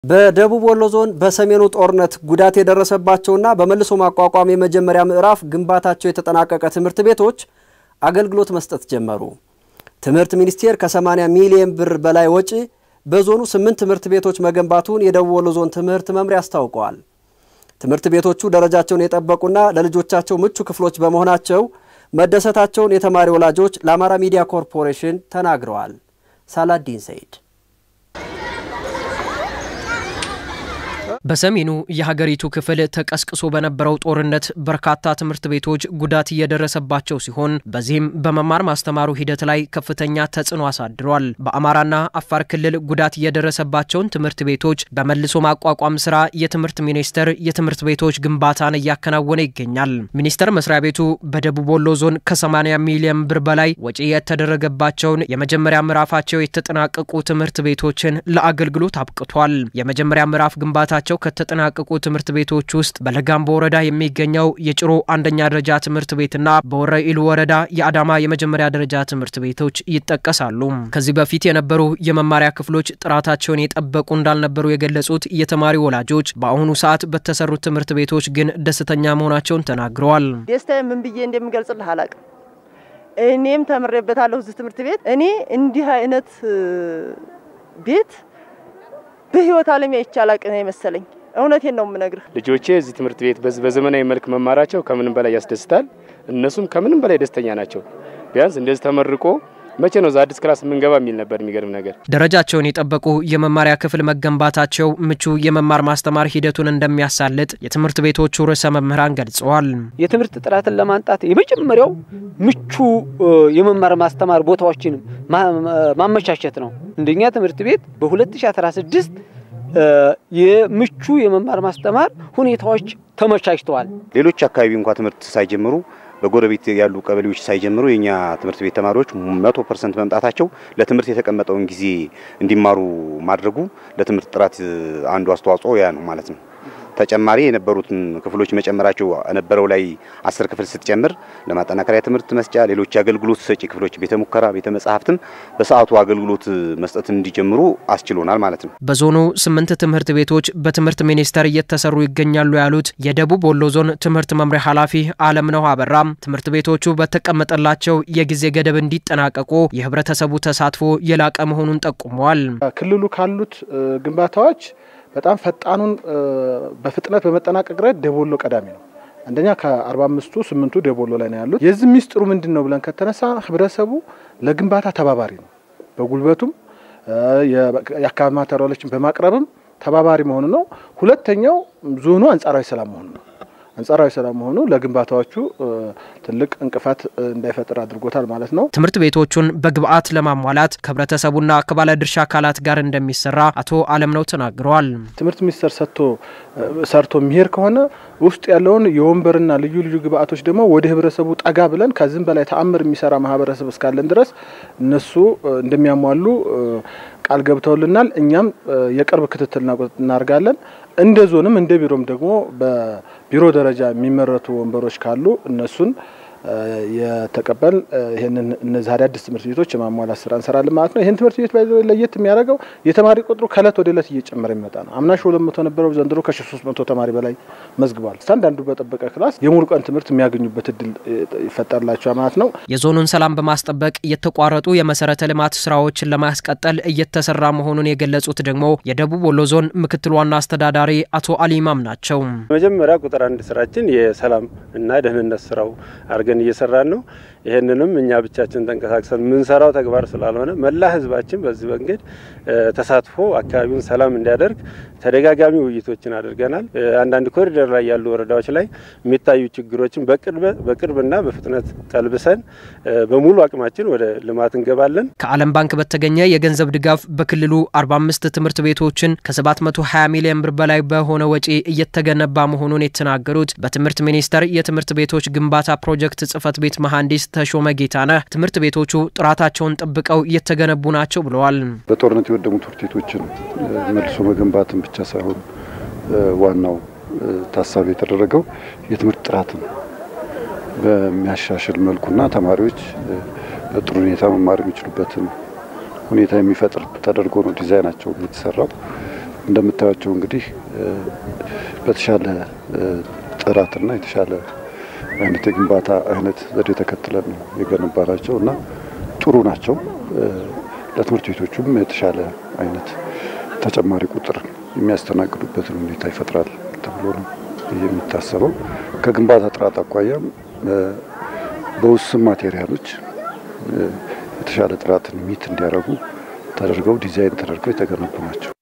በደቡብ ወሎ ዞን በሰሜኑ ጦርነት ጉዳት የደረሰባቸውና በመልሶ ማቋቋም የመጀመሪያ ምዕራፍ ግንባታቸው የተጠናቀቀ ትምህርት ቤቶች አገልግሎት መስጠት ጀመሩ። ትምህርት ሚኒስቴር ከ80 ሚሊዮን ብር በላይ ወጪ በዞኑ ስምንት ትምህርት ቤቶች መገንባቱን የደቡብ ወሎ ዞን ትምህርት መምሪያ አስታውቀዋል። ትምህርት ቤቶቹ ደረጃቸውን የጠበቁና ለልጆቻቸው ምቹ ክፍሎች በመሆናቸው መደሰታቸውን የተማሪ ወላጆች ለአማራ ሚዲያ ኮርፖሬሽን ተናግረዋል። ሳላዲን ሰይድ በሰሜኑ የሀገሪቱ ክፍል ተቀስቅሶ በነበረው ጦርነት በርካታ ትምህርት ቤቶች ጉዳት እየደረሰባቸው ሲሆን በዚህም በመማር ማስተማሩ ሂደት ላይ ከፍተኛ ተጽዕኖ አሳድሯል። በአማራና አፋር ክልል ጉዳት የደረሰባቸውን ትምህርት ቤቶች በመልሶ ማቋቋም ስራ የትምህርት ሚኒስቴር የትምህርት ቤቶች ግንባታን እያከናወነ ይገኛል። ሚኒስቴር መስሪያ ቤቱ በደቡብ ወሎ ዞን ከ80 ሚሊዮን ብር በላይ ወጪ የተደረገባቸውን የመጀመሪያ ምዕራፋቸው የተጠናቀቁ ትምህርት ቤቶችን ለአገልግሎት አብቅቷል። የመጀመሪያ ምዕራፍ ግንባታቸው ከተጠናቀቁ ትምህርት ቤቶች ውስጥ በለጋምቦ ወረዳ የሚገኘው የጭሮ አንደኛ ደረጃ ትምህርት ቤትና በወረ ኢሉ ወረዳ የአዳማ የመጀመሪያ ደረጃ ትምህርት ቤቶች ይጠቀሳሉ። ከዚህ በፊት የነበሩ የመማሪያ ክፍሎች ጥራታቸውን የጠበቁ እንዳልነበሩ የገለጹት የተማሪ ወላጆች በአሁኑ ሰዓት በተሰሩት ትምህርት ቤቶች ግን ደስተኛ መሆናቸውን ተናግረዋል። ደስታ ምን ብዬ እንደምገልጽልህ አላቅም። እኔም ተምሬበታለሁ እዚህ ትምህርት ቤት። እኔ እንዲህ አይነት ቤት በህይወት ዓለም አይቻላቅ ነው የመሰለኝ። እውነቴን ነው የምነግርህ። ልጆቼ እዚህ ትምህርት ቤት በዚህ በዘመናዊ መልክ መማራቸው ከምንም በላይ ያስደስታል። እነሱም ከምንም በላይ ደስተኛ ናቸው። ቢያንስ እንደዚህ ተመርቆ መቼ ነው አዲስ ክላስ የምንገባ የሚል ነበር። የሚገርም ነገር ደረጃቸውን የጠበቁ የመማሪያ ክፍል መገንባታቸው ምቹ የመማር ማስተማር ሂደቱን እንደሚያሳልጥ የትምህርት ቤቶቹ ርዕሰ መምህራን ገልጸዋል። የትምህርት ጥራትን ለማምጣት የመጀመሪያው ምቹ የመማር ማስተማር ቦታዎችን ማመቻቸት ነው። እንደኛ ትምህርት ቤት በ2016 የምቹ የመማር ማስተማር ሁኔታዎች ተመቻችተዋል። ሌሎች አካባቢ እንኳ ትምህርት ሳይጀምሩ በጎረቤት ያሉ ቀበሌዎች ሳይጀምሩ የኛ ትምህርት ቤት ተማሪዎች መቶ ፐርሰንት መምጣታቸው ለትምህርት የተቀመጠውን ጊዜ እንዲማሩ ማድረጉ ለትምህርት ጥራት አንዱ አስተዋጽኦ ያ ነው ማለት ነው። ተጨማሪ የነበሩትን ክፍሎች መጨመራቸው ነበረው ላይ አስር ክፍል ስትጨምር ለማጠናከሪያ ትምህርት መስጫ፣ ሌሎች አገልግሎት ሰጪ ክፍሎች ቤተ ሙከራ፣ ቤተ መጻሕፍትም በሰዓቱ አገልግሎት መስጠት እንዲጀምሩ አስችሎናል ማለት ነው። በዞኑ ስምንት ትምህርት ቤቶች በትምህርት ሚኒስቴር እየተሰሩ ይገኛሉ ያሉት የደቡብ ወሎ ዞን ትምህርት መምሪያ ኃላፊ አለምነው አበራም ትምህርት ቤቶቹ በተቀመጠላቸው የጊዜ ገደብ እንዲጠናቀቁ የህብረተሰቡ ተሳትፎ የላቀ መሆኑን ጠቁመዋል። ክልሉ ካሉት ግንባታዎች በጣም ፈጣኑን በፍጥነት በመጠናቀቅ ረገድ ደቡብ ወሎ ቀዳሚ ነው። አንደኛ ከአርባ አምስቱ ስምንቱ ደቡብ ወሎ ላይ ነው ያሉት። የዚህ ሚስጥሩ ምንድን ነው ብለን ከተነሳ ህብረተሰቡ ለግንባታ ተባባሪ ነው። በጉልበቱም የአካባቢ ማቴሪያሎችን በማቅረብም ተባባሪ መሆኑ ነው። ሁለተኛው ዞኑ አንጻራዊ ሰላም መሆኑ ነው። አንጻራዊ ሰላም መሆኑ ለግንባታዎቹ ትልቅ እንቅፋት እንዳይፈጥር አድርጎታል ማለት ነው። ትምህርት ቤቶቹን በግብአት ለማሟላት ከህብረተሰቡ,ና ከባለድርሻ አካላት ጋር እንደሚሰራ አቶ አለምነው ተናግረዋል። ትምህርት ሚኒስቴር ሰጥቶ ሰርቶ የሚሄድ ከሆነ ውስጥ ያለውን የወንበርና ልዩ ልዩ ግብአቶች ደግሞ ወደ ህብረተሰቡ ጠጋ ብለን ከዚህም በላይ ተአምር የሚሰራ ማህበረሰብ እስካለን ድረስ እነሱ እንደሚያሟሉ ቃል ገብተውልናል። እኛም የቅርብ ክትትልና ቁጥጥር እናደርጋለን። እንደ ዞንም እንደ ቢሮም ደግሞ በቢሮ ደረጃ የሚመረቱ ወንበሮች ካሉ እነሱን የተቀበል ይህንን እነዚህ አዳዲስ ትምህርት ቤቶች የማሟላት ስራ እንሰራለን ማለት ነው። ይህን ትምህርት ቤት ለየት የሚያደርገው የተማሪ ቁጥሩ ከእለት ወደ እለት እየጨመረ የሚመጣ ነው። አምና ሺ ሁለት መቶ ነበረው ዘንድሮ ከሺ ሶስት መቶ ተማሪ በላይ መዝግቧል። አንዳንዱ በጠበቀ ክላስ የሙሉ ቀን ትምህርት የሚያገኙበት እድል ይፈጠርላቸዋል ማለት ነው። የዞኑን ሰላም በማስጠበቅ የተቋረጡ የመሰረተ ልማት ስራዎችን ለማስቀጠል እየተሰራ መሆኑን የገለጹት ደግሞ የደቡብ ወሎ ዞን ምክትል ዋና አስተዳዳሪ አቶ አሊማም ናቸው። መጀመሪያ ቁጥር አንድ ስራችን የሰላም እና ደህንነት ስራው አድርገን እየሰራን ነው። ይህንንም እኛ ብቻችን ተንቀሳቅሰን የምንሰራው ተግባር ስላልሆነ መላ ህዝባችን በዚህ መንገድ ተሳትፎ አካባቢውን ሰላም እንዲያደርግ ተደጋጋሚ ውይይቶችን አድርገናል። አንዳንድ ኮሪደር ላይ ያሉ ወረዳዎች ላይ የሚታዩ ችግሮችን በቅርብና በፍጥነት ቀልብሰን በሙሉ አቅማችን ወደ ልማት እንገባለን። ከዓለም ባንክ በተገኘ የገንዘብ ድጋፍ በክልሉ 45 ትምህርት ቤቶችን ከ720 ሚሊዮን ብር በላይ በሆነ ወጪ እየተገነባ መሆኑን የተናገሩት በትምህርት ሚኒስቴር የትምህርት ቤቶች ግንባታ ፕሮጀክት ጽህፈት ቤት መሐንዲስ ተሾመ ጌታነህ ትምህርት ቤቶቹ ጥራታቸውን ጠብቀው እየተገነቡ ናቸው ብለዋል። በጦርነት የወደሙ ትምህርት ቤቶችን መልሶ መገንባትን ብቻ ሳይሆን ዋናው ታሳቢ የተደረገው የትምህርት ጥራትን በሚያሻሽል መልኩና ተማሪዎች በጥሩ ሁኔታ መማር የሚችሉበትን ሁኔታ የሚፈጥር ተደርጎ ነው ዲዛይናቸው የተሰራው። እንደምታዩቸው እንግዲህ በተሻለ ጥራትና የተሻለ አይነት የግንባታ አይነት ዘዴ ተከትለን ነው የገነባናቸው እና ጥሩ ናቸው። ለትምህርት ቤቶቹም የተሻለ አይነት ተጨማሪ ቁጥር የሚያስተናግዱበትን ሁኔታ ይፈጥራል ተብሎ ነው የሚታሰበው። ከግንባታ ጥራት አኳያም በውስን ማቴሪያሎች የተሻለ ጥራትን ሚት እንዲያደርጉ ተደርገው ዲዛይን ተደርገው የተገነቡ ናቸው።